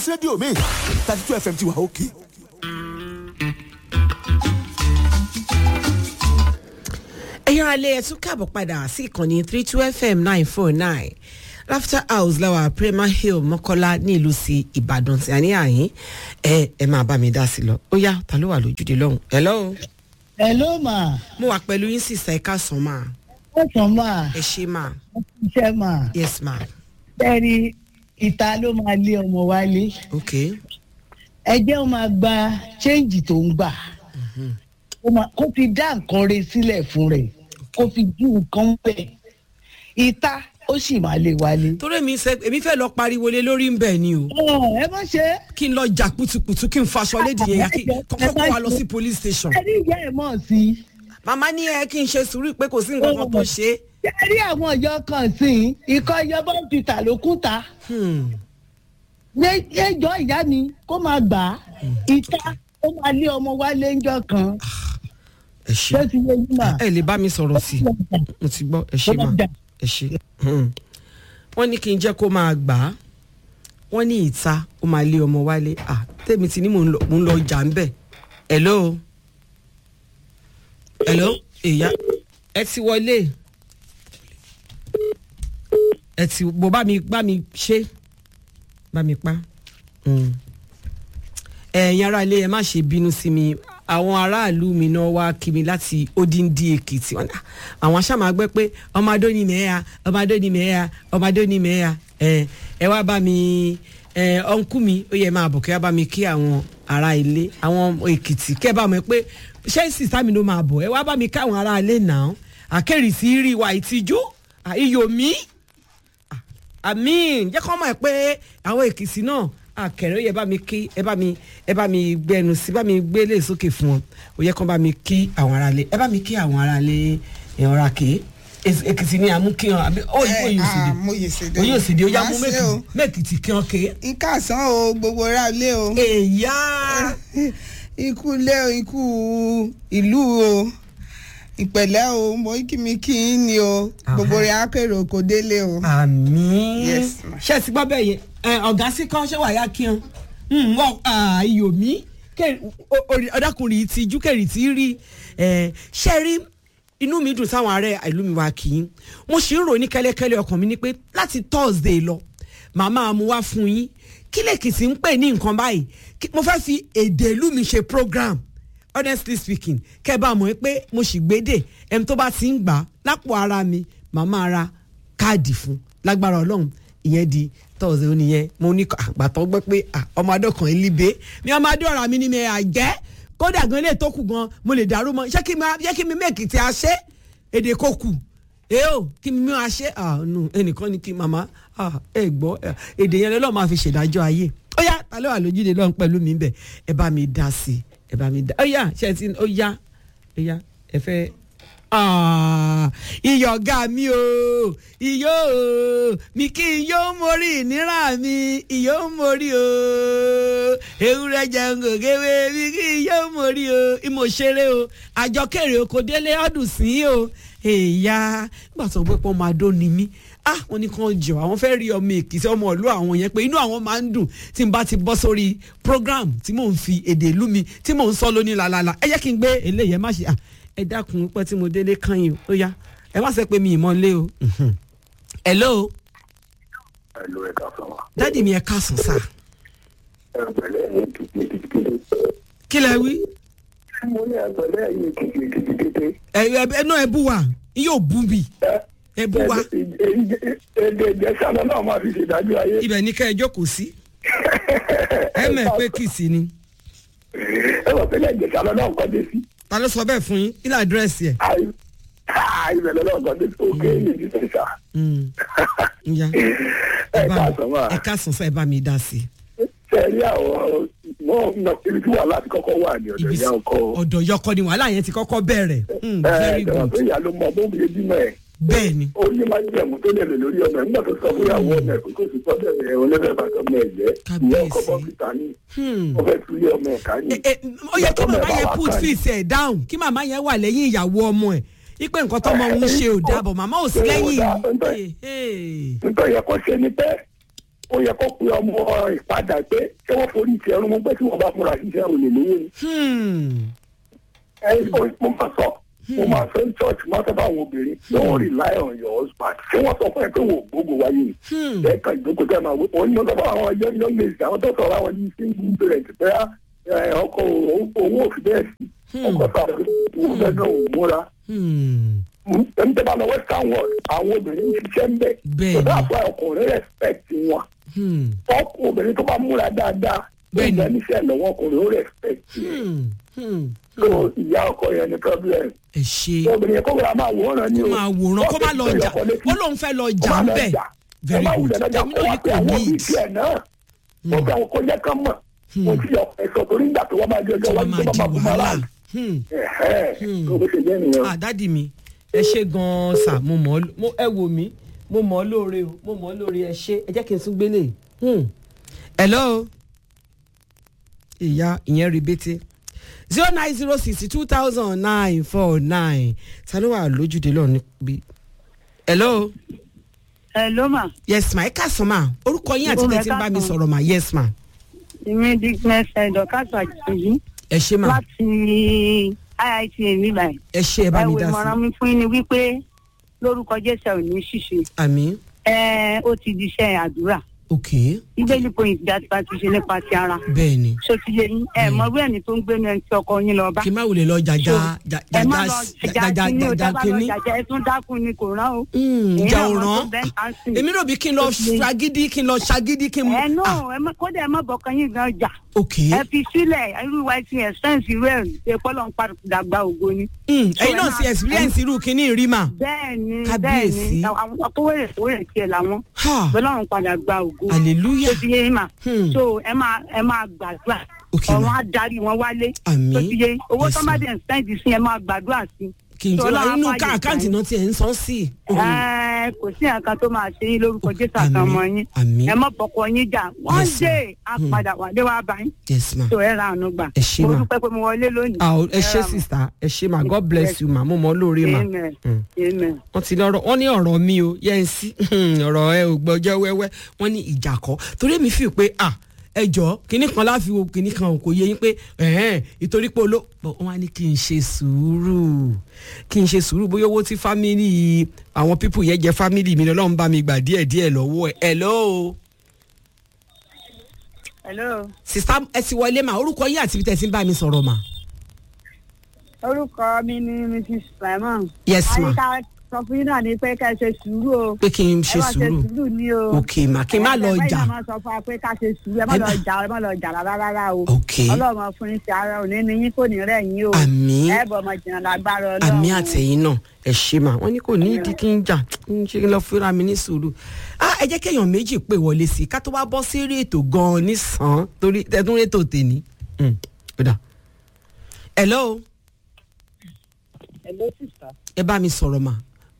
rédíò mi thirty two fm ti wà òkè. ẹ̀yin alẹ́ ẹ̀ tún káàbọ̀ padà sí ìkànnì three two fm nine four nine laughter house làwà premier hill mọ́kọ́lá ní ìlú sí ìbàdàn tí a ní àyín ẹ ẹ máa bá mi dá sí lọ ó yá ta ló wà lójúde lọ́hùn hello hello ma mo wà pẹ̀lú yín sísá ẹ̀ka sàn máa ó sàn ma ẹ ṣe máa iṣẹ́ ma yes ma bẹ́ẹ̀ni ìta ló máa lé ọmọ wálé ok ẹ jẹ́ ó máa gba change tó ń gbà Ó máa- kó fi dá nǹkan re sílẹ̀ fún rẹ̀ kó fi dí nǹkan bẹ̀ ìta ó sì máa lé wálé. torí èmi fẹ́ èmi fẹ́ lọ pariwo lé lórí ń bẹ̀ ni o Ọ̀, ẹ má ṣe kí n lọ jà kùtùkùtù kí n faṣọ lédi yẹn kí kọ́kọ́ kó wa lọ sí police station ẹ ní ìyá ẹ̀ mọ̀ sí i. màmá ní ẹ kí n ṣe sùúrù pé kò sí nǹkan kan tó ṣe é ṣe rí àwọn ọ̀yọ́ kan sí i ikọ̀ ìjọba ń fi tà ló kún ta Hmm. ẹjọ́ ìyá mi kó máa gbà á ìta ó máa lé ọmọ wálé ńjọ́ kan ẹ ṣe ṣé ti yé yín mà. ẹ lè bá mi sọ̀rọ̀ sí i mo ti gbọ́ ẹ ṣe mà ẹ ṣe. Hmm. wọ́n ní kí n jẹ́ kó máa gbà á wọ́n ní ìta ó máa lé ọmọ wálé à tèmi ti ní mò ń lọ mò ń lọ jà ń bẹ̀ hello hello ìyá ẹ ti wọlé ẹ ti bò bá mi bá mi ṣe bá mi pa Hmm. ẹ̀yin ará ilé ẹ má ṣe bínú sí mi àwọn aráàlú mi náà wá kí mi láti odindi èkìtì wọn náà àwọn aṣáàmà gbẹ pé ọmọ adó ni mẹ́ẹ̀ẹ́ ọmọ adó ni mẹ́ẹ̀ẹ́ ọmọ adó ni mẹ́ẹ̀ẹ́ ẹ ẹ wá bá mi ẹ ọ̀nkú mi ó yẹ máa bọ̀ kí wá bá mi kí àwọn ará ilé àwọn èkìtì kẹ́ ẹ bá mọ̀ pé ṣé sísá mi ló máa bọ̀ ẹ wá bá mi ká àwọn ará ilé náà àkẹ́rìsí rí wa ìtìjú à, iyọ̀ mi àmín jẹ́ kọ́ mọ̀ ẹ́ pé àwọn èkìtì náà àkẹrẹ ó yẹ bá mi kí ẹ bá mi ẹ bá mi gbẹnu sí bá mi gbélé sókè fún wọn ó yẹ kọ́ bá mi kí àwọn aráalé ẹ bá mi kí àwọn aráalé ẹ ọ̀rá ké èkìtì ni àmú kí wọn àbí ó yìí òye òsèdè mo yè sèdè òye òsèdè ó yá mú Má ṣe o. mẹ́kìtì kí wọn ké. nǹkan àsán o gbogbo ra ilé o èyá ikú ilé o ikú ìlú o ìpẹ̀lẹ́ o mo kí mi kí n ní o gbogbo rẹ̀ akérò kò délé o. àmín Yes, ma. ṣé ẹ ti gbọ́ bẹ́ẹ̀ yẹn ẹ, ọ̀gá sí kan ṣé wàá yá kí wọn wọ́n iyò mí ọ̀dàkùnrin yìí ti júkẹ̀rì tí rí ẹ, ṣé rí inú mi dùn sáwọn ará ìlú mi wá kì í mo sì ń rò ní kẹ́lẹ́kẹ́lẹ́ ọkàn mi ni pé láti thursday lọ màmá mu wá fún yín kí lèkìtì ń pè ní nǹkan báyìí Kí- mo fẹ́ fi èdè ìlú mi ṣe program honestly speaking kẹ́ ẹ bá mọ̀ pé mo sì gbédè ẹni tó bá ti ń gbà á lápò ara mi màmá ra káàdì fún lágbára ọlọ́run ìyẹn di tọ́ọ̀sì ó nìyẹn mo ní àgbàtọ́ gbọ́ pé ah, ọmọ adọ́kan ìlíbe mi ọmọ adé ọ̀rọ̀ mi ni mi àjẹ́ kódà gan ilé tó kù gan mo lè dàrú mọ́ ṣé kí mi ṣé kí mi mẹ́ẹ̀kì tí a ṣe èdè kò kù èé o kí mi mú a ṣe ah no ẹnìkan ni kí màmá ah ẹ gbọ́ eh, èdè yẹn lọ́ọ́ máa fi ṣèdájọ́ ayé ó yá ta ló wà lójúde lọ́run pẹ̀lú mi bẹ̀ ẹ bá mi dá sí i ẹ bá mi dá ó yá ṣe ti ó yá ó yá ẹ fẹ́ Ah, iyọ̀ ọ̀gá mi o iyọ̀ o mi kí n yóò mórí ìnira mi iyọ̀ mórí o ewúrẹ́ jẹun kò kéwé mi kí n yóò mórí o ìmọ̀ṣeré o àjọkèrè oko délé ọdún sí o èèyà nígbà tó ń pẹ́ pọ́n máa dó ni mí ah wọn ní kàn jọ àwọn fẹ́ rí ọmọ èkìtì ọmọ ìlú àwọn yẹn pé inú àwọn máa ń dùn tí n bá ti bọ́ sórí program tí mò ń fi èdè ìlú mi tí mò ń sọ lóní làlàlà ẹ jẹ́ kí n gbé eléyìí ẹ má ṣe ah ẹ dákun pẹ́ tí mo délé kàn yín ó yá ẹ má sọ pé mi ìmọ̀ lé o Mhm. hello ẹlò ẹ̀ka fún wa. dádì mi ẹ káàsán sá ẹgbẹ̀lẹ́ ẹ̀yìn kìkìkìkìkì. kí lẹ wí mo ní ẹgbẹ̀lẹ́ ẹ̀yìn kìkìkìkìkì. ẹ ẹ ẹ náà ẹ bú wa yóò bú mi ẹ bú wa èdè ìjẹsàlọ náà máa fi ṣèdájọ́ ayé. ibẹ̀ ní ká ẹ jókòó sí ẹ mọ̀ pé kìsì ni ẹ wọ pẹ̀lẹ́ ìjẹsàlọ náà kọ́ dé sí. ta ló sọ bẹ́ẹ̀ fún yín ilé àdírẹ́sì ẹ̀ ìbẹ̀lẹ̀ náà kọ́ dé sí òkè èyí ti sà. ǹyà ẹ káàsán wà. ẹ káàsán sá ẹ bá mi dá sí i. sẹ́ẹ̀rí àwọn mọ́ ọ̀nà ibi tí wà láti kọ́kọ́ wà ní ọ̀dọ̀ ibi ìyá ọkọ. ọ̀dọ̀ yọkọ ni wàhálà yẹn ti kọ́kọ́ bẹ̀rẹ̀ Mm, ẹ very jọ̀wọ́ good pé ìyá ló mọ bóun ṣe bímọ ẹ̀. bẹ́ẹ̀ ni ó ní máa ń jẹ̀mú tó lè lè lórí ọmọ ẹ̀ nígbà tó sọ fún ìyàwó ọmọ ẹ̀ pé kò sí sọ́dọ̀ ẹ̀ olóbẹ̀ bàtọ́ ọmọ ẹ̀ jẹ́ ìyá ọkọ Kábíyèsí. bọ́ọ̀kìtà ní Hmm. ó fẹ́ tú ilé ọmọ ẹ̀ ká ní. Ẹ- ẹ, ó yẹ kí Ìyá màmá tọ́mọ ẹ̀ yẹn bá wà put ká ní. feet ẹ̀ down kí màmá yẹn wà lẹ́yìn ìyàwó ọmọ ẹ̀ ipe nǹkan tọ́mọ òun ṣe ò dábọ̀ màmá ò sí Ṣé ò lẹ́yìn dáa? Ń tọ́- Hey, hey. nítorí yẹ kó ṣe ni pé ó yẹ kó pe ọmọ ìpadà pé ṣé wọ́n forí ti ẹrú mọ́ pé tí wọ́n bá múra ṣiṣẹ́ òun lè lówó ni. Hmm. ẹ ẹ mo máa sọ mo máa fẹ́ church máa fẹ́ bá àwọn obìnrin don't rely on your husband ṣé wọ́n sọ fún ẹ pé wò ó gbogbo wáyé ni. Hmm. ẹ kàn ìjókòó tẹ́ máa wí wọ́n ní ọ̀sán fún àwọn young young ladies àwọn tó sọ̀rọ̀ àwọn ní single parent pé ẹ, ọkọ owó òfin bẹ́ẹ̀ sí ọkọ sàrẹ̀ owó bẹ́ẹ̀ náà ò múra Hmm. ẹni tẹ́ bá lọ western world àwọn obìnrin ń ṣiṣẹ́ ń bẹ̀ Bẹ́ẹ̀ tó ni. dáa fún ọkùnrin respect wọn Hmm. ọkùnrin obìnrin tó bá múra dáadáa Bẹ́ẹ̀ ni. ìgbà níṣẹ́ lọ́wọ́ ọkùnrin ó respect yẹn Hmm. Hmm. so ìyá ọkọ yẹn ni problem ẹ ṣe obìnrin yẹn kó wúra máa wòran ni kó o máa wòran kó má lọ jà ó lóun fẹ́ lọ jà ń bẹ̀ very good tèmi náà ní kò àwọn ní òbí tiẹ̀ náà ó fẹ́ àwọn kọjá kan mọ̀ mo ti yọ ẹ̀sọ́ torí ìgbà tó wọ́n máa jẹ́ tí ọjọ́ wọ́n wájú máa tó di máa bú mọ́ wàhálà láàyè Hmm. ẹ̀hẹ́ tó bó ṣe jẹ́ nìyẹn. ah dádì mi ẹ ṣe gan-an sà mo mọ̀ ọ́ mo- ẹ wò mí mo mọ̀ ọ́ lóore o mo mọ̀ ọ́ lóore ẹ ṣe ẹ jẹ́ kí n tún gbélé Hmm. hello ìyá ìyẹn rebete zero nine zero six two thousand nine four nine ta ló wà lójúde lọ níbi hello ẹ ló mà yes ma ẹ káàsán ma orúkọ yín àti Orúkọ tẹ́tí ń bá mi ẹ káàsán. sọ̀rọ̀ ma yes ma èmi dickness ẹdọkàtà àjèjì ẹ ṣe ma láti iit mi báyìí ẹ ṣe ẹ bá mi ẹwọ dá ìmọ̀ràn sí mi fún yín ni wípé lórúkọ jésù ò ní ṣìṣe àmì ẹ ó ti di iṣẹ́ àdúrà ok bíbélì point dá tipa ti ṣe nípa ti ara bẹ́ẹ̀ ni ṣó ti yé yín ẹ mọ bí ẹni tó ń gbé ní ẹni tí ọkọ yín lọ bá kí n má wulẹ̀ lọ jàjà ẹ má lọ jàjà jàjà kínní o jàjà dábàá lọ kínní jàjà ẹ tún dákun ni kò rán o. Mm, Èyí ìjà náà ò mọ tó rán bẹ́ẹ̀ ká sí. èmi rò bí kí n lọ Ṣó ti yé yín? ṣagídí kí n lọ ṣagídí kí n ẹ mú náà ẹ má- kódà ẹ má bọ̀kan yín gan jà ok ẹ fi sílẹ̀ irú wa ti ẹ̀sẹ̀nsì rẹ̀ ṣe pọ́lọ́ ń padà gba ògo ni. Mm, So, ẹ̀yin ẹ náà máa- ti experience irú kínní rí mà bẹ́ẹ̀ ni bẹ́ẹ̀ Kábíyèsí. ni àwọn tó wẹ̀rẹ̀ tó wẹ̀rẹ̀ tiẹ̀ làwọn Ha, bọ́lọ́run padà gba ògo. hallelujah tó ti yé yín mà Hmm. so ẹ máa ẹ máa gbàdúrà Ok, ọ̀run ma. á darí wọn wálé Àmín. tó ti yé owó Yes, tó ma. bá dẹ̀ ń sẹ́ǹdì sí ẹ máa gbàdúrà sí. kí n tó So, ra Ọlọ́run inú á ká fàyè àkáǹtì gbà náà tiẹ̀ ń san sí i. Ẹ, kò sí nǹkan tó máa ṣe yín lórúkọ jésù Àmín, àtàwọn yín àmín. ẹ má bọkọ yín jà wọn Yes, dé ma. á Hmm. padà wà dé wá bá yín yes ma tó ẹ ra àánú gbà Ẹ ṣé, mo ma. dúpẹ́ pé mo wọlé lónìí. ah ẹ Ẹ ṣe ra, ma. sista ẹ ṣe ma god bless you ma mo mọ lóore ma amen Mm. amen. wọ́n ti lọ́rọ̀ wọ́n ní ọ̀rọ̀ mi o yẹn sí ọ̀rọ̀ ẹ ò gbọ́jọ́ wẹ́wẹ́ wọ́n ní ìjà kọ́ torí èmi fi pé à ẹ jọ kínní kan láfi wo kínní kan kò yé yín pé ẹ̀hẹ́n ìtorí pé oló bọ̀ wọ́n á ní kí n ṣe sùúrù kí n ṣe sùúrù bóyá owó tí fámìlì àwọn pípù yẹn jẹ fámìlì mi lọ́wọ́ ń bá mi gbà díẹ̀ díẹ̀ lọ́wọ́ ẹ̀ hello hello sista ẹ ti wọlé mà orúkọ yín àti ibi tẹ́ ẹ ti ń bá mi sọ̀rọ̀ mà orúkọ mi ni mrs simon. Yes, ma. àyíká sọ fún yín náà ni pé ká ṣe sùúrù o. pé kí n ṣe ẹ má ṣe sùúrù sùúrù ni o. ok mà kí n má lọ ẹ jà báyìí náà máa sọ fún wa pé ká ṣe sùúrù ẹ má Ẹ lọ bá- jà ẹ má lọ jà rárá rárá o. ok ọlọ́run fún yín ti ara òní ni yín kò ní rẹ̀ yín o. àmín ẹ bọ̀ ọmọ jìnnà lágbára ọlọ́run. àmì àtẹ̀yìn náà ẹ ṣe mà wọ́n ní kò ní ìdí kí n jà ń ṣe kí n lọ fúnra mi ní sùúrù ah ẹ jẹ́ kéèyàn méjì pè wọlé sí i ká tó wá bọ́ sí eré ètò gan-an nísàn torí ẹ̀dùn ètò tèmi. Mm, ó dà. hello hello sister. ẹ bá mi sọ̀rọ̀ mà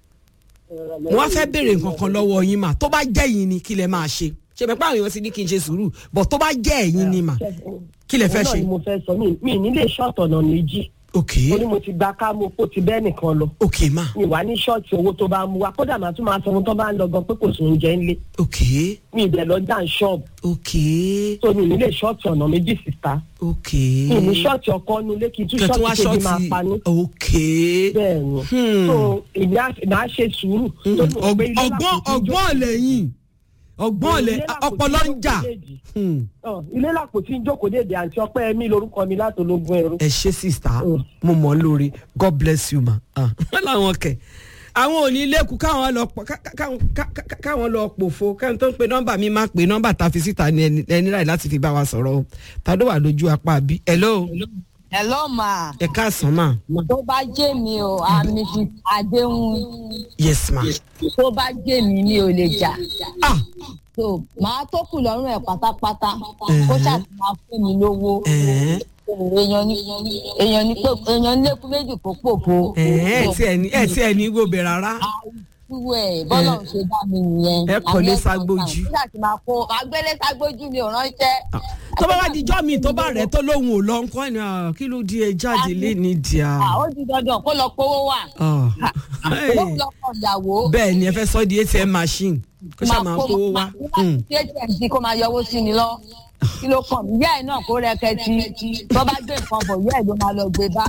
mo wá fẹ́ béèrè nǹkan kan lọ́wọ́ yín mà tó bá jẹ́ yín ni kí lẹ máa ṣe ṣe mẹ́pẹ́ àwọn èèyàn ti ní kí n ṣe sùúrù bọ̀ tó bá jẹ́ ẹ̀yin ni mà kí lẹ fẹ́ Òun náà ṣe. ni mo fẹ́ sọ mi mi nílé ṣọ́ọ̀tì ọ̀nà méjì ok ó ní mo ti gba ká mo kó ti bẹ́ẹ̀ nìkan lọ ok mà mi wà ní ṣọ́ọ̀tì owó tó bá mú wa kódà màá tún máa sọ ohun tó bá ń lọ gan pé kò sí oúnjẹ ńlé ok mi ìbẹ̀ lọ dá ṣọ́ọ̀bù ok tó mi nílé ṣọ́ọ̀tì ọ̀nà méjì síta ok mi ní ṣọ́ọ̀tì ọkọ nulẹ̀ kí n tún kẹtù wá ṣọ́ọ̀tì kejì máa ṣọ́ọ̀tì pa ní. ok. bẹ́ẹ̀ ni Hmm. so èmi á máa ṣe sùúrù. tó ní mo gbé ilé ọgbọ́n lápò tí ń ọgbọ́n lẹ́yìn ọgbọ́n Ilé lẹ lápò tí ọpọlọ ń jà jókòó déèdì. Hmm. Ọ, ilé làpò tí ń jókòó dédé àǹtí ọpẹ́ mi lórúkọ mi látológún ẹrú. ẹ ṣe sista Mm. mo mọ̀ ọ́ lórí god bless you ma Ah, wọ́n làwọn kẹ̀ àwọn ò ní lẹ́kùn káwọn lọ pọ̀ ká- ká- káwọn ká- ká- káwọn lọ pòfo káwọn tó ń pe nọ́mbà mi máa pe nọ́mbà tá a fi síta ní ẹni ẹni ráì láti fi bá wa sọ̀rọ̀ o ta ló wà lójú apá bí hello hello ma ẹ káàsán ma tó bá jẹ́ mi o àmì fi àdéhùn yes ma tó bá jẹ́ mi mi ò lè jà ah so màá tó kù lọ́rùn ẹ̀ pátápátá Ẹ̀hẹ́. kó ṣáà ti máa fún mi lówó ẹ̀ẹ́ èèyàn ní èèyàn ní pé èèyàn ní lẹ́kùn méjì kó pòfo ẹ̀ẹ́ ẹ̀ tí ẹ̀ ní ẹ̀ tí ẹ̀ ní gbòbè rárá àwùjọ ẹ̀ bọ́lá ń ṣe dá mi nìyẹn Ẹ kọ́lé Àmì ẹ̀sán ságbójú. kan. kó ṣáà ti máa kó agbélé ságbójú mi ò ránṣẹ́ tó bá wá dijọ́ mi tó bá rẹ̀ tó lóhùn ò lọ nǹkan ẹ̀ ní ah, kí ló di ẹ jáde lé ní díà. Ah, ó di dandan kó lọ powó wà. Owó lọ́kọ̀ ìyàwó. bẹ́ẹ̀ ni ẹ fẹ́ sọ di atm machine kó ṣáà máa kówó wá. Hmm. Ṣé atm kó máa yọwó sí ni lọ? Kí ló kàn mí? Yẹ́ ẹ̀ náà kó rẹ́kẹ̀tì. Tó bá gbé nǹkan bọ̀, yẹ́ ẹ̀ ló máa lọ gbé bá.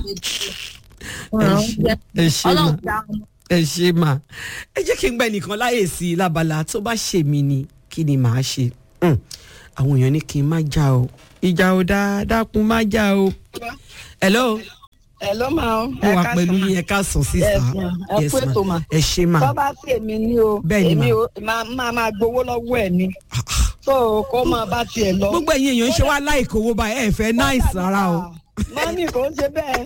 ẹ ṣe mà Ọlọ́run dá wọn. ẹ ṣe mà ẹ jẹ́ kí n gbẹ́ nìkan láyè sí i lábala tó bá ṣe mí ni kí ni màá ṣe Hmm. àwọn èèyàn ní kí n má já o ìjà ò dáa dákun má já o. hello ẹ ló máa ń. mo wà pẹ̀lú yín ẹ ká sàn sísà Yes, ma. Ẹ kú ètò, ma. ẹ ṣe mà tó bá sí èmi ní o Bẹ́ẹ̀ ni, ma. èmi ò máa máa máa gbowó lọ́wọ́ ẹ̀ ni so kó máa bá tiẹ̀ lọ. gbogbo ẹ̀yin èèyàn ń ṣe wá láìkó owó báyìí ẹ fẹ́ náìsì rárá o. mọ́mí kò ń ṣe bẹ́ẹ̀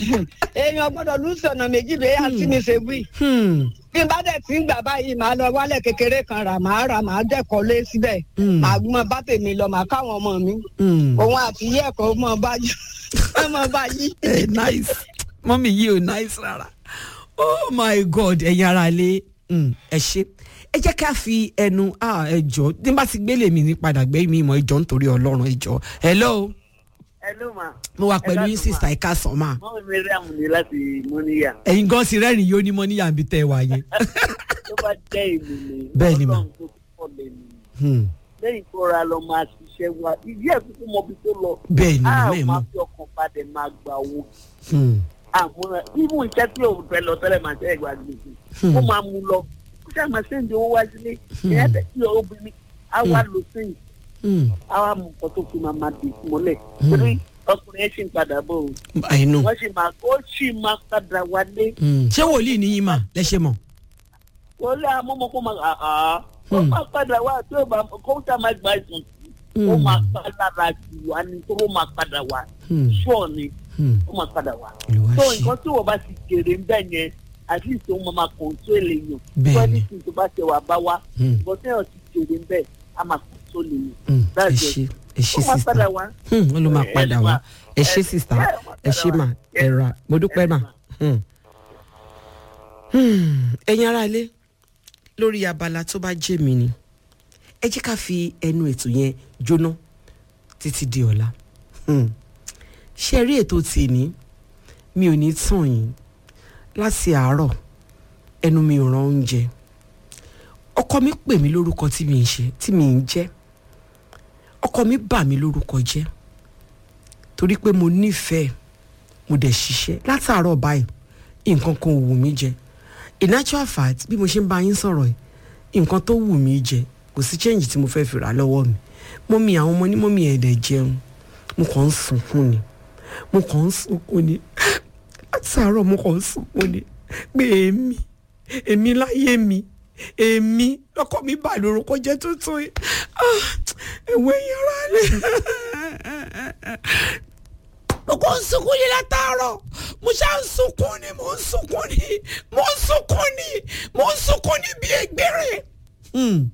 èèyàn gbọ́dọ̀ lùsì ọ̀nà méjì bẹ́ẹ̀ àti mi ṣe wí. Hmm. bí n bá dẹ̀ ti ń gbà báyìí màá lọ wálẹ̀ kékeré kan rà màá rà màá dẹ̀kọ́ lé síbẹ̀ Hmm. màá mọ bá tèmi lọ màá káwọn ọmọ mi Hmm. òun àti iye ẹ̀kọ́ mọ bá yí mọ bá yí. ẹ nice mọ́mí yìí ò nice rárá oh my god ẹ̀yin ara lé ẹ ṣe ẹ jẹ́ ká fi ẹnu ah, ẹ jọ tí n bá ti gbélé mi ní padà gbé mi ìmọ̀ ìjọ nítorí ọlọ́run ìjọ hello Hello ma. mo wà pẹ̀lú Ẹ yín káàsán, sísá ẹ̀ka sàn máa Mọ́ mi rí àmúni láti Mọ́níyà. ẹ̀yin gan sí rẹ́rìn yóò ní mọ́ níyà bí tẹ́ ẹ wà yẹn. Tó bá jẹ́ ìlú ni. Bẹ́ẹ̀ ni, ma. Ọlọ́run tó pọ̀ lẹ́nu. Hmm. Lẹ́yìn tó ra lọ máa ṣiṣẹ́ wa. Ìdí ẹ̀ kúkú mọ ibi tó lọ. bẹ́ẹ̀ ni A màmá ẹ̀ máa mọ́ fi ọkàn balẹ̀ máa gba owó. Hmm. Àmúra ibú iṣẹ́ tí òun fẹ́ lọ tẹ́lẹ̀ máa ṣe ẹ̀gbà gbèsè. Hmm. Ó máa mú lọ. Ó ṣáà máa ṣe ń di owó wá sílé. Ìyá tẹ̀ sí obìnrin. A wá lò sẹ́yìn. Hmm. A wá mú nǹkan tó fi máa máa dè mọ́lẹ̀. Torí ọkùnrin yẹn ṣì ń padà bọ̀ o. I know. Wọ́n ṣì máa ó ṣì máa padà wálé. Hmm. ṣé wòlíì ní yín mà lẹ́ṣẹ̀ mọ̀. wọlé amọ́mọ́kọ́ máa àá ó Hmm. máa padà wá tí ó bá kó tá máa gba ìsùn tí ó máa pa lára jù wá ní tó ó máa padà wá Hmm. ṣọ́ọ̀ ni Hmm. ó máa padà wá. Olúwa tó ṣe. nǹkan tí wọ́n bá ti jèrè ń bẹ̀ yẹn at least ó máa máa control èèyàn Bẹ́ẹ̀ni. tó ẹni tí tó bá ṣe wà bá wá Hmm. nǹkan tí wọ́n ti jèrè ń bẹ̀ á máa control èèyàn. Hmm. ẹ That's it. ṣe ẹ ṣe ó máa sísá. padà wá. Hmm, ó ló máa Ẹ padà ṣe wá mà. ẹ ṣe Ẹ- sista ẹ máa ẹ ṣe padà mà wá. ẹ ra mo dúpẹ́ Ẹ mà. mà. Hmm. Hmm, ẹ̀yin ará ilé lórí abala tó bá jẹ́ mi ni ẹ jẹ́ ká fi ẹnu ètò yẹn jóná títí di ọ̀la Hmm. ṣe rí ètò tèmi mi ò ní tàn yín láti àárọ̀ ẹnu mi ò ràn oúnjẹ ọkọ mi pè mí lórúkọ tí mi ń ṣe tí mi ń jẹ́ ọkọ mi bà mí lórúkọ jẹ́ torí pé mo nífẹ̀ẹ́ mo dẹ̀ ṣiṣẹ́ látàárọ̀ báyìí nǹkan kan ò wù mí jẹ in actual fact bí mo ṣe ń bá yín sọ̀rọ̀ yìí nǹkan tó wù mí jẹ kò sí change tí mo fẹ́ fi rà lọ́wọ́ mi mọ́mí àwọn ọmọ ní mọ́mí ẹ̀ẹ́dẹ̀ jẹun mo kàn ń sunkún ni mo kàn ń sunkún ni látàárọ̀ mo kàn ń sunkún ni pé èmi èmi láyé mi èmi lọkọ mi bà lórúkọ jẹ́ tuntun yìí Ah, ẹ̀wọ̀ ẹ̀yìn ara rẹ̀ mo kàn ń sunkún ni látàárọ̀ mo ṣá ń sunkún ni mo ń sunkún ni mo ń sunkún ni mo ń sunkún ni bí ẹgbẹ́rẹ́. Hmm.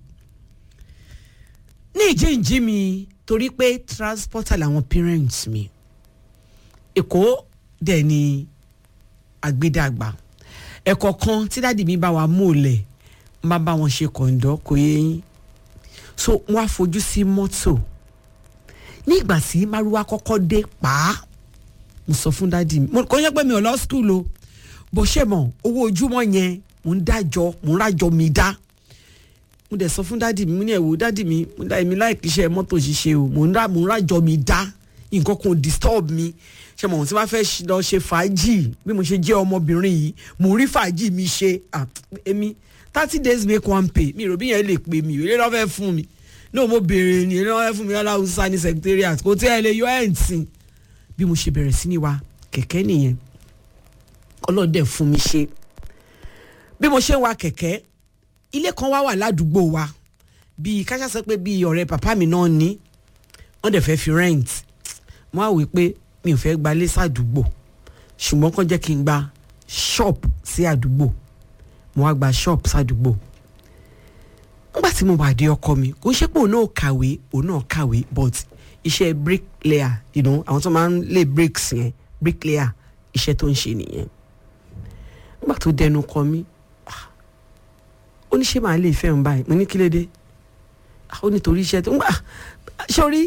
ní ìjíǹjí mi torí pé transporter làwọn parents mi èkó dẹ̀ ni àgbédàgbà ẹ̀kọ́ kan tí dáàdì mi bá wa mú lẹ̀ n bá bá wọn ṣe kọ̀ǹdọ́ kò yé yín so wọ́n á fojú sí mọ́tò ní ìgbà tí márúwá kọ́kọ́ dé pàá mo sọ fún dáàdì mi mo kọ́ yẹ pé mi ò lọ skul o bó ṣe mọ̀ owó ojúmọ́ yẹn mò ń dájọ́ mò ń rájọ mi dá mo dẹ̀ sọ fún dáàdì mi mo ní ẹ̀wò dáàdì mi mo dá èmi láì kíṣẹ́ mọ́tò ṣiṣẹ́ o mò ń rà mò ń rájọ mi dá nǹkan kan ò disturb mi ṣe mọ̀ tí wọ́n fẹ́ ṣ- lọ ṣe fàájì bí mo ṣe jẹ́ ọmọbìnrin yìí mò ń rí fàájì mi ṣe ah, èmi thirty days make one pay mi ò rò bí yẹn lè pè mí ìrẹ́lẹ́ lọ́fẹ́ fún mi náà mo béèrè ní ìrẹ́lẹ́ lọ́fẹ́ fún mi lọ́la hausa ní secretariat kò tí ẹ lè yọ ẹ̀ ń sìn bí mo ṣe bẹ̀rẹ̀ sí ní wa kẹ̀kẹ́ nìyẹn ọlọ́dẹ fún mi ṣe bí mo ṣe ń wa kẹ̀kẹ́ ilé kan wá wà ládùúgbò wa bíi káṣá sọ pé bíi ọ̀rẹ́ bàbá mi náà ní wọ́n dẹ̀ fẹ́ fi rent wọ́n á wí pé mi ò fẹ́ gbalé sádùúgbò ṣùgbọ́n kàn jẹ́ kí n gba shop sí àdúgbò mo wá gba shop sádùúgbò nígbà tí mo wà dé ọkọ mi kò ń ṣe pé òun náà kàwé òun náà kàwé but iṣẹ́ bricklayer you know àwọn tó máa ń lay bricks yẹn bricklayer iṣẹ́ tó ń ṣe nìyẹn nígbà tó dẹnu kọ mí ah, ó ní ṣé màá lè fẹ́ ń báyìí mo ní kí ló dé Ah, ó nítorí iṣẹ́ tó ń gbà sórí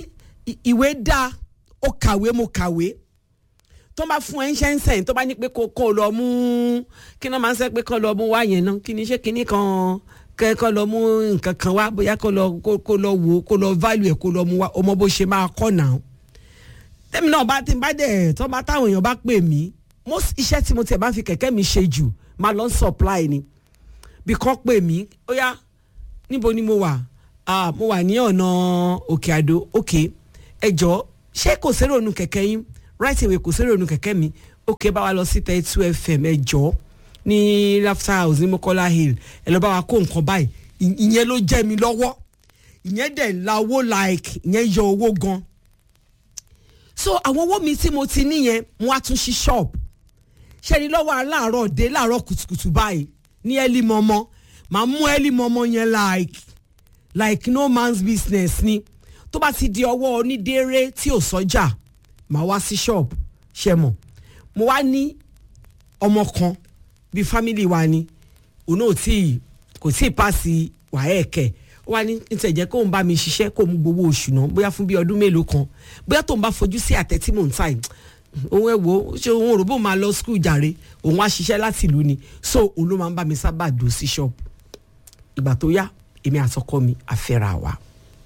I- ìwé dáa ó kàwé mo kàwé tó bá fún ẹ ń ṣe ń sẹ́yìn tó bá ní pé kó kó lọ mú kí náà máa ń sẹ́ pé kó lọ mú wá yẹn náà kí ni ṣé kíní kan kẹ́ kó lọ mú nǹkan kan wá bóyá kó lọ kó kó lọ wò ó kó lọ value ẹ̀ kó lọ mú wá ọmọ bó ṣe máa kọ́ náà tẹ́mi náà bá ti bá dẹ̀ tó bá táwọn èèyàn bá pè mí most iṣẹ́ tí mo tiẹ̀ bá fi kẹ̀kẹ́ mi ṣe jù máa lọ supply ni bí kan pè mí ó yá níbo ni mo wà ah mo wà ní ọ̀nà òkè àdó òkè ẹ jọ ṣé kò sérò nu kẹ̀kẹ́ yín right away kò sérò nu kẹ̀kẹ́ mi òkè bá wa lọ sí thirty two fm ẹ jọ ní laughter house ní mokola hill ẹ lọ bá wa kó nǹkan báyìí Ì- ìyẹn ló jẹ́ mi lọ́wọ́ ìyẹn dẹ̀ la owó like ìyẹn yọ owó gan so àwọn owó mi tí mo ti níyẹn mo wá tún ṣí shop ṣẹ́ni lọ́wọ́ aláàárọ̀ dé láàárọ̀ kùtùkùtù báyìí ní ẹ́lí mọ́mọ́ màá mú ẹ́lí mọ́mọ́ yẹn like like no man's business ni tó bá ti di ọwọ́ onídéré tí ò sọ́jà màá wá sí shop ṣe mọ̀ mo wá ní ọmọ kan bíi family wa ni òun náà tí kò tí ì pàṣẹ wàhẹ́ẹ̀kẹ́ ó wá ní nítorí jẹ́ kóun bá mi ṣiṣẹ́ kó mú gbowó oṣù náà bóyá fún bíi ọdún mélòó kan bóyá tóun bá fojú sí àtẹ tí mò ń ta yìí òun ẹ wo ṣé òun rò bó máa lọ skul jàre òun wá ṣiṣẹ́ láti ìlú ni so òun ló máa ń bá mi sábà dò sí ṣọ́ọ̀bù ìgbà tó yá èmi àtọkọ mi àfẹ́ra wa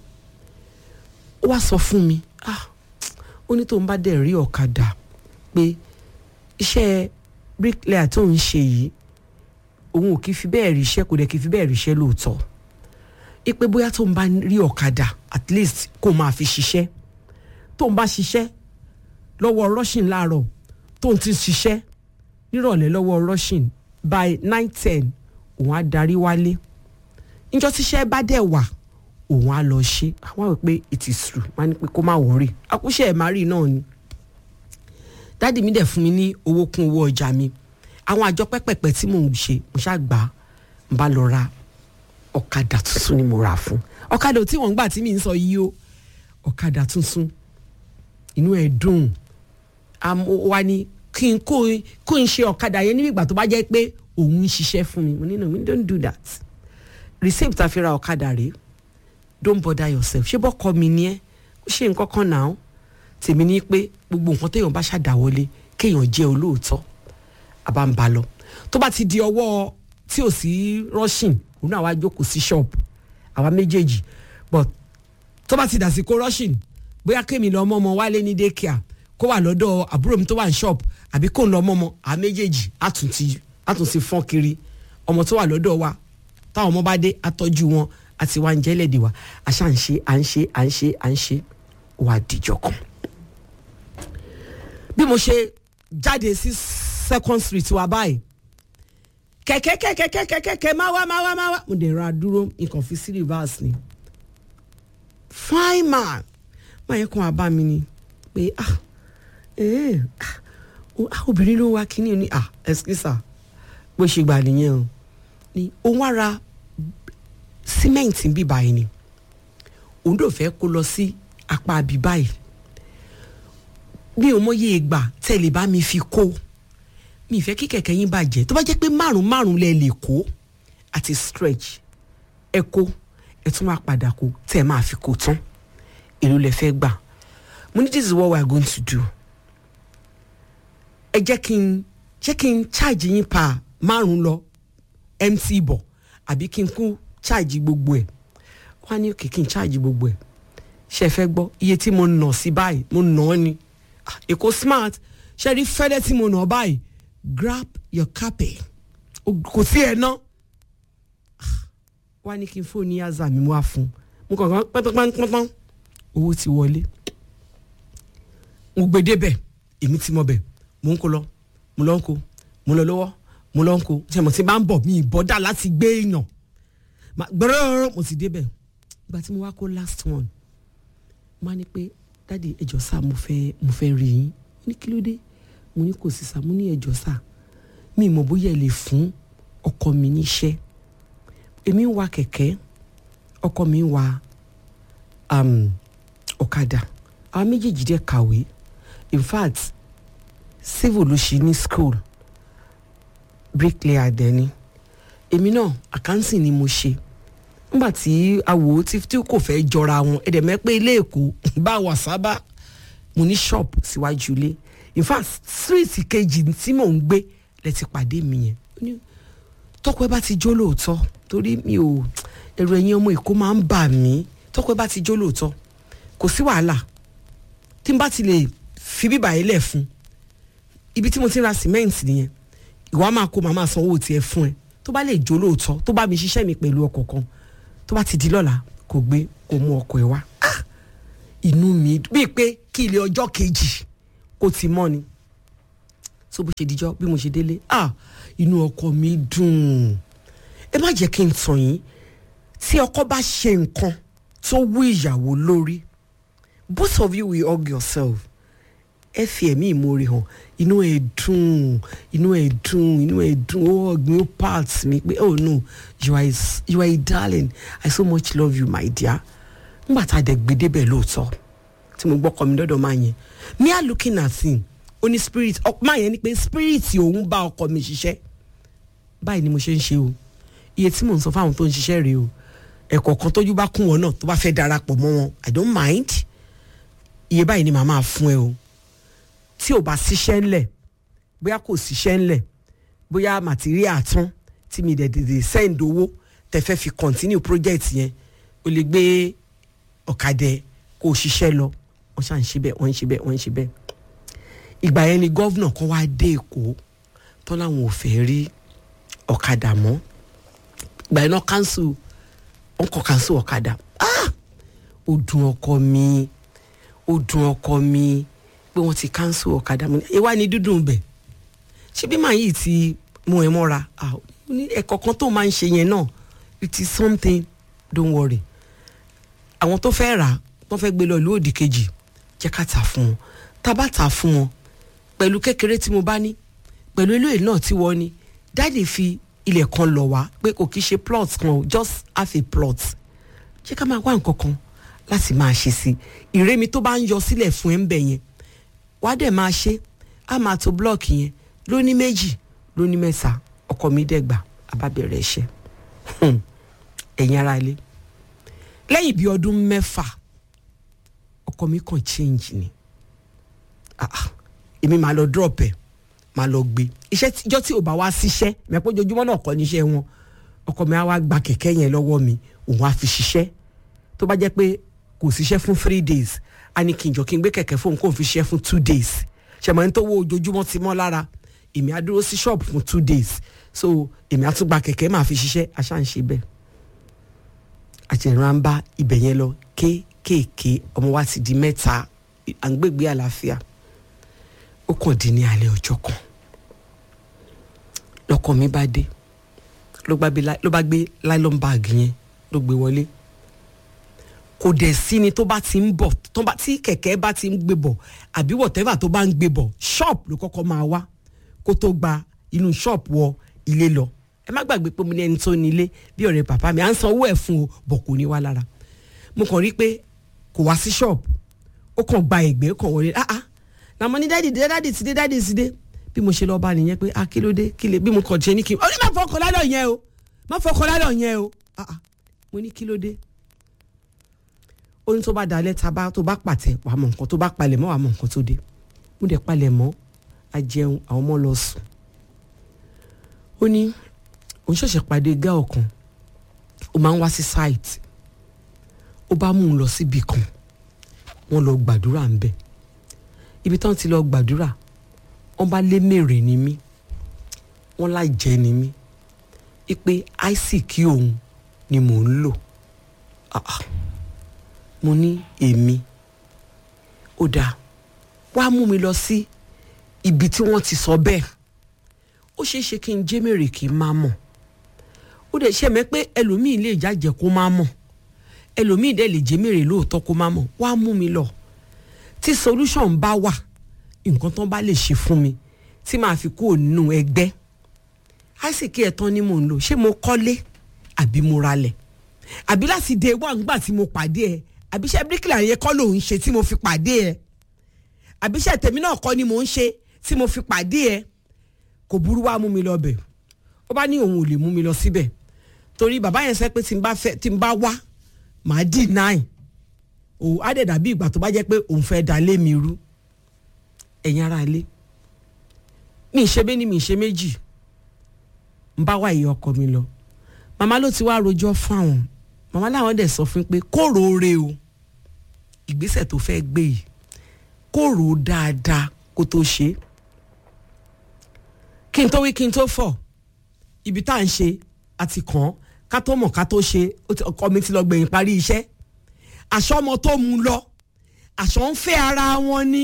ó wá sọ fún mi ah ó ní tóun bá dẹ̀ rí ọ̀kadà pé iṣẹ́ bricklayer tó ń ṣe yìí òun ò kì í fi bẹ́ẹ̀ ríṣẹ́ kò dẹ̀ kì í fi bẹ́ẹ̀ ríṣẹ́ lóòótọ́ ipe bóyá tóun bá rí ọ̀kadà at least kó máa fi ṣiṣẹ́ tóun bá ṣiṣẹ́ lọ́wọ́ rushing láàárọ̀ tóun ti ṣiṣẹ́ nírọ̀lẹ́ lọ́wọ́ rushing by nine ten òun á darí wálé níjọ́ tíṣẹ́ bá dẹ̀ wà òun á lọ ṣe àwọn àwọn pé it is true wọ́n á ní pé kó má wọrí akúṣe ẹ̀ má rí náà ni dáàdì mi dẹ̀ fún mi ní owó kún owó ọjà mi àwọn àjọ pẹ́pẹ̀pẹ́ tí mò ń ṣe mo ṣáà gbà á n bá lọ ra ọ̀kadà tuntun ni mo rà fún ọ̀kadà tí wọ́n ń gbà tí mi ń sọ yìí o ọ̀kadà tuntun inú ẹ̀ dùn àmọ́ wa ni kí n kó kó n ṣe ọ̀kadà yẹn níbi ìgbà tó bá jẹ́ pé òun ń ṣiṣẹ́ fún mi mo ní no we don't do that receipt tá a fi ra ọ̀kadà rèé don't bother yourself ṣé bọ́kọ mi ni ẹ́ ó ṣe nǹkan kan náà tèmi ní pé gbogbo nǹkan téèyàn bá ṣàdáwọlé kéèyàn jẹ́ olóòótọ́ àbá ń ba lọ tó bá ti di ọwọ́ tí ò sí rushing òun náà wá jókòó sí shop àwa méjèèjì but tó bá ti dàsìkò rushing bóyá kémi lọ mọ́mọ́ wálé ní daycare kó wà lọ́dọ̀ àbúrò mi tó wà ní shop àbí kó ń lọ mọ́mọ́ àwa méjèèjì àtúntì àtúntì fọ́n kiri ọmọ tó wà lọ́dọ̀ wa táwọn ọmọ bá dé àtọ́jú wọn àti wá ń jẹ́ lẹ́dí wa àṣà ń ṣe à ń ṣe à ń ṣe à ń ṣe wà dìjọ kan. bí mo ṣe jáde sí second street wa báyìí kẹ̀kẹ́ kẹ̀kẹ́ kẹ̀kẹ́ kẹ̀kẹ́ máa wá máa wá máa wá mo dẹ̀ ra dúró nǹkan fi sí reverse ni fine man máa yẹ kó wá bá mi ni pé ah eh, ah, o- ah, obìnrin ló wá kíní ni ah excuse bó ṣe gbà nìyẹn o ni òun wá ra símẹ́ǹtì bí báyìí ni òun dò fẹ́ kó lọ sí apá bí báyìí mi ò mọyé ìgbà tẹ̀lé bá mi fi kó mi ìfẹ́ kí kẹ̀kẹ́ yín bàjẹ́ tó bá jẹ́ pé márùn márùn lẹ lè kó àti stretch ẹ kó ẹ tún máa padà kó tẹ́ ẹ máa fi kó tán èló lẹ fẹ́ gbà mo ní this is what we are going to do ẹ jẹ́ kí n jẹ́ kí n charge yín pa márùn lọ mt bọ̀ àbí kí n kú charge gbogbo ẹ̀ wọ́n á ní òkè kí n charge gbogbo ẹ̀ ṣe é fẹ́ gbọ́ iye tí mo nà sí báyìí mo nà ọ́ ni Ah, èkó smart ṣe rí fẹ́lẹ́ tí mo nà ọ́ báyìí grab your carpet O- kò sí ẹ̀ ná wọ́n á ní kí n fóònù yaza mi wá fún un mo kàn kàn pẹ́ntánpẹ́ntán owó ti wọlé mo gbé débẹ̀ èmi ti mọ bẹ̀ mo ń kó lọ mo lọ ń kó mo lọ lọ́wọ́ mo lọ ń kó ṣe mo ti máa ń bọ̀ mi ìbọ́dà láti gbé èèyàn Ma- gbọ́dọ̀ mo ti débẹ̀ ìgbà tí mo wá kó last one mo á ní pé dáàdi ẹjọ́ sá mo fẹ́ mo fẹ́ rí yín ní kí ló dé mo ní kò sí sá mo ní ẹjọ́ sá mi ì mọ̀ bóyá ẹ lè fún ọkọ mi níṣẹ́ èmi ń wa kẹ̀kẹ́ ọkọ mi ń wa um, ọ̀kadà àwọn méjèèjì dẹ̀ kàwé in fact civil ló ṣe ní school bricklayer dẹ̀ ni èmi náà accounting ni mo ṣe nígbà tí awò tí tí kò fẹ́ jọra wọn ẹ̀dẹ̀ mẹ́ pé ilé èkó bá wà sábà mo ní shop síwájú ilé in fact street kejì tí mò ń gbé lẹ ti pàdé mi yẹn Ó ní, tọkọ ẹ bá ti jó lóòótọ́ torí mi ò ẹ̀rù ẹ̀yin ọmọ èkó máa ń bà mí tọkọ ẹ bá ti jó lóòótọ́ kò sí wàhálà tí n bá ti lè fi bíbà yẹn lẹ̀ fún ibi tí mo ti ń ra cement nìyẹn ìwà máa kó màmá sanwó tiẹ̀ fún ẹ tó bá lè jó lóòótọ́ tó bá mi ṣiṣẹ́ mi pẹ̀lú ọkọ̀ kan tó bá ti di lọ́la kò gbé kò mú ọkọ̀ ẹ̀ wá Ah! inú mi bíi pé kí ilé ọjọ́ kejì kó ti mọ́ ni so bó ṣe dijọ́ bí mo ṣe délé ah inú ọkọ mi dùn ẹ má jẹ́ kí n tàn yín tí ọkọ bá ṣe nǹkan tó wú ìyàwó lórí both of you will hug yourself ẹ fi ẹ̀mí ìmoore hàn inú ẹ̀ dùn inú ẹ̀ dùn inú ẹ̀ dùn ó ọ̀gbìn ó part mi pé oh no you are a, s- you are a darling I so much love you my dear ngbà tá a dẹ̀ gbé débẹ̀ lóòótọ́ tí mo gbọ́ kọ́ mi lọ́dọ̀ máa yẹn me are looking at him ó ní spirit ọ máa yẹn ni pé spirit òun bá ọkọ mi ṣiṣẹ́ báyìí ni mo ṣe ń ṣe o iye tí mò ń sọ fáwọn tó ń ṣiṣẹ́ rèé o ẹ̀kọ́ kan tójú bá kún wọn náà tó bá fẹ́ darapọ̀ mọ́ wọn I don't mind iye báyìí ni màá máa fún ẹ o tí ò bá síṣẹ́ ńlẹ̀ bóyá kò síṣẹ́ ńlẹ̀ bóyá material tán tí mi dẹ̀ dèdè send owó tẹ fẹ́ fi continue project yẹn o lè gbé ọ̀kadẹ kó o ṣiṣẹ́ lọ wọ́n ṣà ń ṣe bẹ́ẹ̀ wọ́n ń ṣe bẹ́ẹ̀ wọ́n ń ṣe bẹ́ẹ̀ ìgbà yẹn ni gọ́vnà kan wá dé èkó tán láwọn ò fẹ́ rí ọ̀kadà mọ́ ìgbà yẹn náà cancel wọ́n kọ́ cancel ọ̀kadà ah ó dùn ọkọ mi ó dùn ọkọ mi pé wọ́n ti cancel ọ̀kadà mi ìwà ni dúdùn bẹ̀ ṣé bí màá yìí ti mú ẹ mọ́ra ah ó ní ẹ̀kọ́ kan tó máa ń ṣe yẹn náà it is something don't worry àwọn tó fẹ́ rà wọ́n fẹ́ gbé lọ ìlú òdì kejì jẹ́ ká tà fún wọn tá a bá tà fún wọn pẹ̀lú kékeré tí mo bá ní pẹ̀lú eléyìí náà tí wọ́n ní dáàdì fi ilẹ̀ kan lọ̀ wá pé kò kí ṣe plot kan o just half a plot jẹ́ ká máa wá nǹkan kan láti máa ṣe sí i ìrémi tó bá ń yọ sílẹ̀ fún ẹ̀ ń bẹ̀ yẹn wá dẹ̀ máa ṣe á máa to blọọkì yẹn lóní méjì lóní mẹ́ta ọkọ mi dẹ̀ gbà á bá bẹ̀rẹ̀ iṣẹ́ ẹ̀yin ara ilé lẹ́yìn bíi ọdún mẹ́fà ọkọ mi kàn change ni ah ah èmi máa lọ drop ẹ̀ máa lọ gbé iṣẹ́ tíjọ́ tí ò bá wá síṣẹ́ mẹ́pọ̀ ojoojúmọ́ náà kọ́ níṣẹ́ wọn ọkọ mi á wá gba kẹ̀kẹ́ yẹn lọ́wọ́ mi òun á fi ṣiṣẹ́ tó bá jẹ́ pé kò síṣẹ́ fún three days a ní kí n jọ kí n gbé kẹ̀kẹ́ fóun kó n fi ṣiṣẹ́ fún two days ṣẹ̀mọ̀ ní tó wo ojoojúmọ́ ti mọ́ lára èmi á dúró sí ṣọ́ọ̀bù fún two days so èmi á tún gba kẹ̀kẹ́ máa fi ṣiṣẹ́ aṣá ń ṣe bẹ́ẹ̀ àtẹ̀ràn ń bá ibẹ̀ yẹn lọ kéékèèké ọmọ wa ti di mẹ́ta à ń gbègbè àlàáfíà ó kàn dín ní alẹ́ ọjọ́ kan lọ́kọ mi bá dé ló bá gbé ló bá gbé nylon bag yẹn ló gbé wọlé kò dẹ̀ sí ni tó bá ti ń bọ̀ tó bá tí kẹ̀kẹ́ bá ti ń gbé bọ̀ àbí whatever tó bá ń gbé bọ̀ shop ló kọ́kọ́ máa wá kó tó gba inú shop wọ ilé lọ ẹ má gbàgbé pé mo ní ẹni tó nílé bí ọ̀rẹ́ bàbá mi à ń san owó ẹ̀ fún o bọ̀ kò ní wá lára mo kàn rí pé kò wá sí shop ó kàn gba ẹ̀gbẹ́ kàn wọlé ah ah na mo ní dáàdì dé dáàdì ti dé dáàdì ti dé bí mo ṣe lọ bá nìyẹn pé ah kí ló dé kí lè bí mo kàn ṣe ní kí n ó ní má fọkàn lálọ́ yẹn o má fọkàn lálọ́ yẹn o ah ah mo ní kí ló dé ó ní tó bá dalẹ̀ tá bá tó bá pàtẹ wà á mọ nǹkan tó bá palẹ̀ mọ́ wà á mọ nǹkan tó dé mo dẹ̀ palẹ̀ mọ́ a jẹun àwọn ọmọ lọ sùn ó ní òun ṣẹ̀ṣẹ̀ pàdé gá ọ̀kan ó máa ń wá sí site ó bá mú un lọ síbi kan wọ́n lọ gbàdúrà ń bẹ̀ ibi tán ti lọ gbàdúrà wọ́n bá lé mèrè ní mí wọ́n láì jẹ́ ní mí ipe isaac òun ni mò ń lò ah ah mo ní èmi ó dáa wàá mú mi lọ sí ibi tí wọ́n ti sọ bẹ́ẹ̀ ó ṣeé ṣe kí n jẹ́ mèrè kí n má mọ̀ ó dẹ̀ ṣe mẹ́ pé ẹlòmíì lè jájẹ kó má mọ̀ ẹlòmíì dẹ̀ lè jẹ́ mèrè lóòótọ́ kó má mọ̀ wàá mú mi lọ tí solution bá wà nǹkan tán bá lè ṣe fún mi tí màá fi kúrò nínú ẹgbẹ́ àìsíkí ẹ̀tàn ni mò ń lò ṣé mo kọ́lé àbí mo ralẹ̀ àbí láti dé wà ńgbà tí mo pàdé ẹ àbí iṣẹ́ bíríkìlà yẹn kọ́ ló ń ṣe tí mo fi pàdé ẹ àbí iṣẹ́ tèmi náà kọ́ ni mò ń ṣe tí mo fi pàdé ẹ kò burú wá mú mi lọ bẹ̀ ó bá ní òun ò lè mú mi lọ síbẹ̀ torí bàbá yẹn sẹ pé tí n bá fẹ́ tí n bá wá màá deny o á dẹ̀ dàbí ìgbà tó bá jẹ́ pé òun fẹ́ da lé mi rú ẹ̀yin ara ilé mi ì ṣe bẹ́ẹ̀ ni mi ì ṣe méjì n bá wá ìyá ọkọ mi lọ màmá ló ti wá rojọ́ fún àwọn màmá làwọn dẹ̀ sọ fún pé kó roore o ìgbésẹ̀ tó fẹ́ gbé yìí kó rò ó dáadáa kó tó ṣe é kí n tó wí kí n tó fọ̀ ibi tá à ń ṣe àti kàn án ká tó mọ̀ ká tó ṣe ó ti- ọkọ mi ti lọ gbẹ̀yìn parí iṣẹ́ àṣọ ọmọ tó mu lọ àṣọ ń fẹ́ ara wọn ni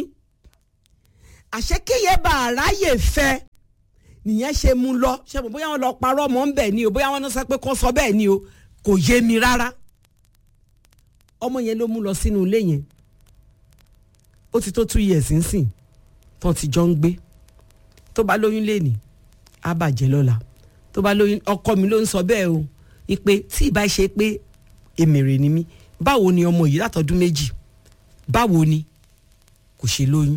àṣẹ kéye bá àráyè fẹ́ nìyẹn ṣe mú lọ ṣe mọ̀ bóyá wọn lọ parọ́ mọ́ ń bẹ̀ ni o bóyá wọn náà sọ pé kó sọ bẹ́ẹ̀ ni o kò yé mi rárá ọmọ yẹn ló mú lọ sínú ilé yẹn ó ti tó two years nsìn tó ti jọ ń gbé tó bá lóyún léènì á bàjẹ́ lọ́la tó bá lóyún ọkọ mi ló ń sọ bẹ́ẹ̀ o ipe tí ìbá ṣe pé èmèrè ni mí báwo ni ọmọ yìí látọdún méjì báwo ni kò ṣe lóyún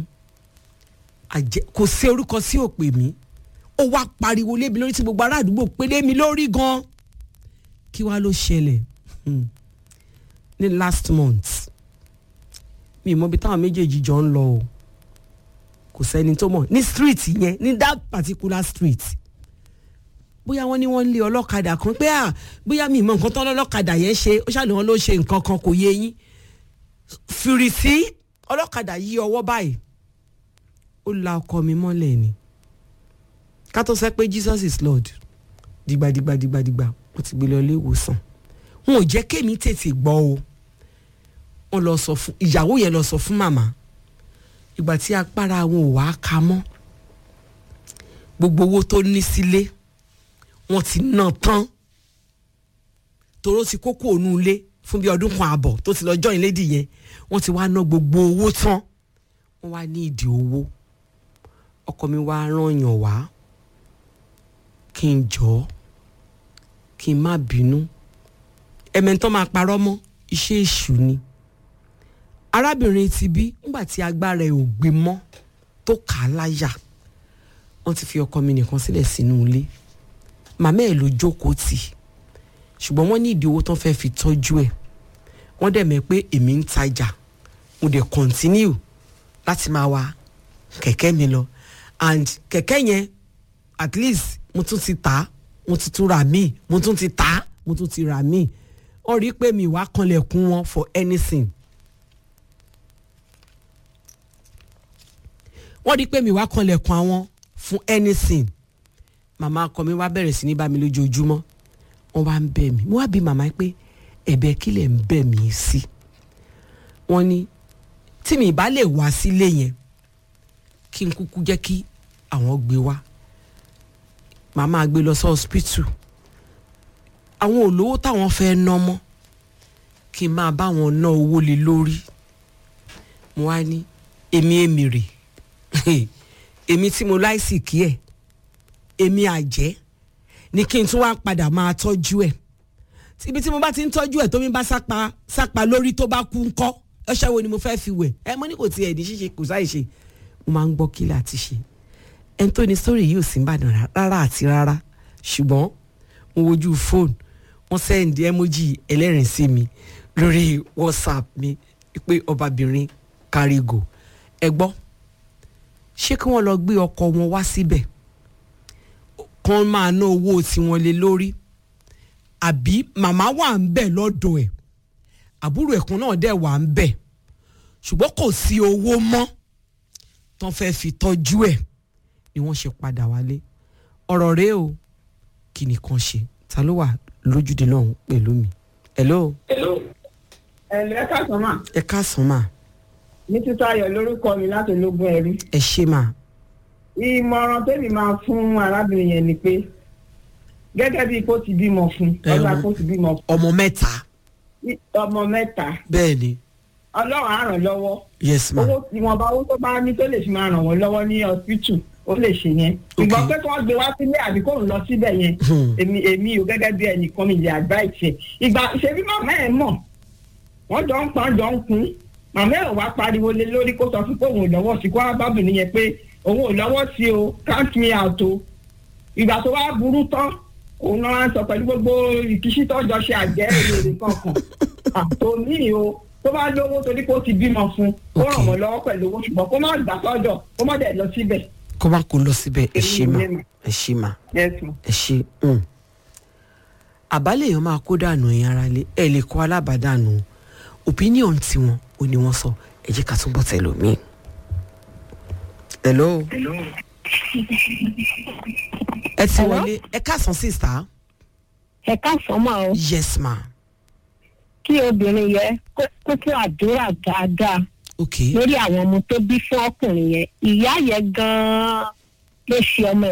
àjẹ kò sí orúkọ sí òpè mí ó wá pariwo lébi lórí tí gbogbo ará àdúgbò pé lé mi lórí gan kí wàá ló ṣẹlẹ̀ Hmm. ní last month mi ì mọ ibi táwọn méjèèjì jọ ń lọ o kò sẹ́ni tó mọ̀ ní street yẹn ní that particular street bóyá wọ́n ní wọ́n ń lé ọlọ́kadà kan pé à bóyá mi ì mọ nǹkan tán lọ́lọ́kadà yẹn ṣe ó ṣàlùwọ́n ló ṣe nǹkan kan kò yé yín fìrìsí ọlọ́kadà yí ọwọ́ báyìí ó la ọkọ mi mọ́lẹ̀ ni ká tó sẹ́ pé Jesus is Lord dìgbàdìgbà dìgbàdìgbà wọ́n ti gbé lọ ilé ìwòsàn wọn ò jẹ́ kémi tètè gbọ́ o wọ́n lọ sọ fún ìyàwó yẹn lọ sọ fún màmá ìgbà tí agbára wọn ò wá ka mọ́ gbogbo owó tó ní sílé wọ́n ti ná tán toró ti kókó ònú ilé fún bí ọdún kan àbọ̀ tó ti lọ join lady yẹn wọ́n ti wá ná gbogbo owó tán wọ́n wá ní ìdí owó ọkọ mi wá rán yàn wá kí n jọ kí n má bínú ẹ̀mẹ̀ntàn máa parọ́ mọ́ iṣẹ́ èṣù ni arábìnrin ti bí ńgbà tí agbára ẹ̀ ò gbé mọ́ tó kà á láyà wọ́n ti fi ọkọ mi nìkan sílẹ̀ sínú ilé màmá ẹ̀ ló jókòó tì ṣùgbọ́n wọ́n ní ìdí owó tán fẹ́ fi tọ́jú ẹ̀ wọ́n dẹ̀ mẹ́ pé èmi ń tajà mo dẹ̀ continue láti máa wa kẹ̀kẹ́ mi lọ and kẹ̀kẹ́ yẹn at least mo tún ti tà á mo ti tún rà míì mo tún ti tà á mo tún ti rà míì wọ́n rí i pé mi wá kanlẹ̀kùn wọn for anything wọ́n rí i pé mi wá kanlẹ̀kùn àwọn fún anything màmá ọkọ mi wá bẹ̀rẹ̀ sí ní bá mi lójoojúmọ́ wọ́n wá ń bẹ̀ mí mo wá bí màmá pé ẹ̀bẹ̀ kí lẹ̀ ń bẹ̀ mí sí wọ́n ní tí mi ìbá lè wá sílé yẹn kí n kúkú jẹ́ kí àwọn gbé wá màá máa gbé lọ sí hospital àwọn olówó táwọn fẹ́ ná mọ́ kí n máa bá wọn ná owó lé lórí mo wá ní èmi èmi rè èmi tí mo láìsí kí ẹ̀ èmi àjẹ́ ni kí n tún wá padà máa tọ́jú ẹ̀ ibi tí mo bá ti ń tọ́jú ẹ̀ tó mi bá sápa sápa lórí tó bá kú ńkọ́ ọṣẹ wo ni mo fẹ́ fi wẹ̀ ẹ mo ní kò tiẹ̀ ní ṣíṣe kò sáì ṣe mo máa ń gbọ́ kí láti ṣe ẹni tó ní sórí yìí ò sí ìbàdàn rárá àti rárá ṣùgbọ́n mo wojú fóònù wọ́n sẹ́ndí emoji ẹlẹ́rìn sí mi lórí whatsapp mi pé ọbabìnrin kárígò ẹ gbọ́ ṣé kí wọ́n lọ gbé ọkọ wọn wá síbẹ̀ kán máa ná owó tiwọn lé lórí àbí màmá wà ń bẹ̀ lọ́dọ̀ ẹ̀ àbúrò ẹ̀kún náà dẹ̀ wà ń bẹ̀ ṣùgbọ́n kò sí owó mọ́ tán fẹ́ fi tọ́jú ẹ̀ ni wọ́n ṣe padà wálé ọ̀rọ̀ rèé o kí ni kan ṣe ta ló wà lójúde náà pẹ̀lú mi. hello. ẹ̀lẹ́ káàsán mà ẹ káàsán mà ní títọ́ ayọ̀ lórúkọ mi láti ológun ẹ̀rí. ẹ ṣe mà. ìmọ̀ràn tèmi máa fún arábìnrin yẹn ni pé gẹ́gẹ́ bíi kó ti bímọ fún Ẹ, ọlá ọmọ- kó ti bímọ fún ọmọ mẹ́ta ọmọ mẹ́ta bẹ́ẹ̀ ni ọlọ́run á ràn lọ́wọ́ yes ma owó ìwọ̀nba owó tó bá ní tó lè fi máa ràn wọ́n lọ́wọ́ ní hospital ó lè ṣe yẹn ìgbọ́n pé kí wọ́n gbé wá sílé àbí kó ń lọ síbẹ̀ yẹn Hmm. èmi èmi ò gẹ́gẹ́ bí ẹnìkan mi lè advice ẹ̀ ìgbà ṣebí màmá ẹ̀ mọ̀ wọ́n jọ ń pọn jọ ń kun màmá ẹ̀ wá pariwo lé lórí kó sọ fún pé òun ò lọ́wọ́ sí kó wá bábìnrin yẹn pé òun ò lọ́wọ́ sí o count me out o ìgbà tó wá burú tán òun náà wá ń sọ pẹ̀lú gbogbo ìkíṣí tọ́jọ́ ṣe àjẹ́ èrè kankan àtòmí o tó bá lówó torí pé ó ti bímọ fún ó Ok. ràn wọ́n lọ́wọ́ pẹ̀lú owó ṣùgbọ́n kó má gbà sọ́dọ̀ kó má dẹ̀ lọ síbẹ̀. kó má kó lọ síbẹ̀ ẹ ṣe mà Èmi ni. ẹ ṣe mà Yes, ma. ẹ ṣe um. àbálẹ̀ èèyàn máa kó dànù ẹ̀yìn ara lé ẹ̀ lè kó alábàádànù opinion tiwọn ò ní wọ́n sọ ẹ jẹ́ ká túbọ̀ tẹ̀lé omi. hello. ẹ ti wọlé ẹ káàsán sísá. ẹ káàsán máa o yes ma. kí obìnrin yẹn kó kó kí àdúrà dáadáa ok lórí àwọn ọmọ tó bí fún ọkùnrin yẹn ìyá yẹn gan-an ló ṣe ọmọ